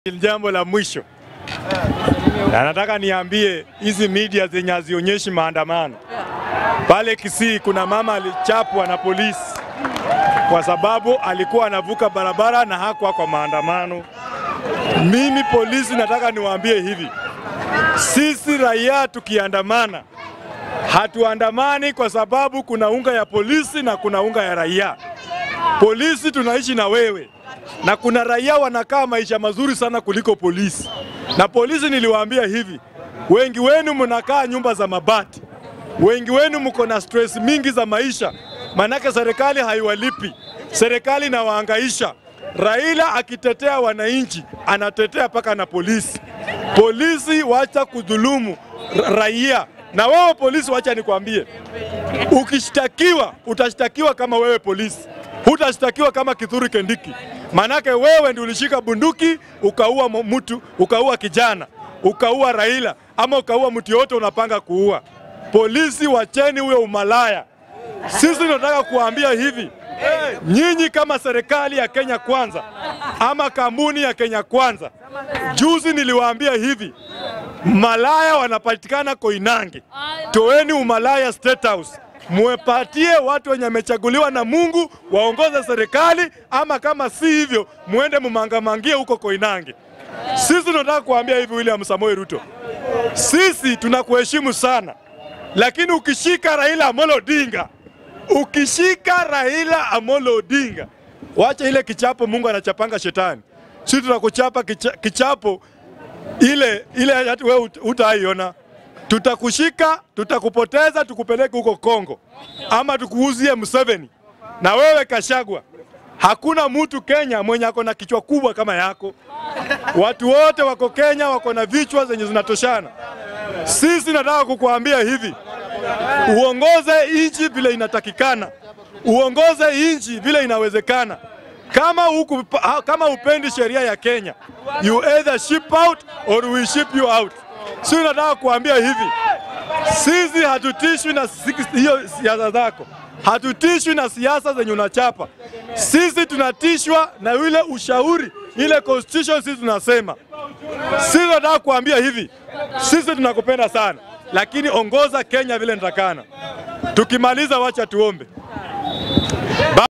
Jambo la mwisho na nataka niambie hizi media zenye hazionyeshi maandamano. Pale Kisii kuna mama alichapwa na polisi kwa sababu alikuwa anavuka barabara na hakuwa kwa maandamano. Mimi polisi nataka niwaambie hivi, sisi raia tukiandamana, hatuandamani kwa sababu kuna unga ya polisi na kuna unga ya raia. Polisi tunaishi na wewe na kuna raia wanakaa maisha mazuri sana kuliko polisi. Na polisi niliwaambia hivi, wengi wenu mnakaa nyumba za mabati, wengi wenu mko na stress mingi za maisha, manake serikali haiwalipi, serikali inawahangaisha. Raila akitetea wananchi anatetea paka na polisi. Polisi wacha kudhulumu raia. Na wewe polisi, wacha nikwambie, ukishtakiwa utashtakiwa kama wewe polisi, hutashtakiwa kama Kithure Kindiki. Manake wewe ndio ulishika bunduki ukaua mtu, ukaua kijana, ukaua Raila ama ukaua mtu yote unapanga kuua. Polisi, wacheni huyo umalaya. Sisi tunataka kuambia hivi, nyinyi kama serikali ya Kenya Kwanza ama kampuni ya Kenya Kwanza, juzi niliwaambia hivi, malaya wanapatikana Koinange, toeni umalaya State House muepatie watu wenye wamechaguliwa na Mungu waongoze serikali, ama kama si hivyo muende mumangamangie huko Koinange. Sisi tunataka kuambia hivi, William Samoei Ruto, sisi tunakuheshimu sana, lakini ukishika Raila Amolo Odinga, ukishika Raila Amolo Odinga, wacha ile kichapo Mungu anachapanga shetani. Sisi tutakuchapa kicha, kichapo ile ile wewe utaiona tutakushika, tutakupoteza, tukupeleke huko Kongo ama tukuuzie Museveni. Na wewe Kashagwa, hakuna mtu Kenya mwenye ako na kichwa kubwa kama yako. Watu wote wako Kenya wako na vichwa zenye zinatoshana. Sisi nataka kukuambia hivi, uongoze nchi vile inatakikana, uongoze nchi vile inawezekana. Kama huku, kama upendi sheria ya Kenya, you either ship out or we ship you out. Si nataka kuambia hivi, sisi hatutishwi na hiyo siasa zako, hatutishwi na siasa zenye unachapa. Sisi tunatishwa na ile ushauri, ile constitution. Sisi tunasema, sisi nataka kuambia hivi, sisi tunakupenda sana, lakini ongoza Kenya vile nitakana. Tukimaliza, wacha tuombe.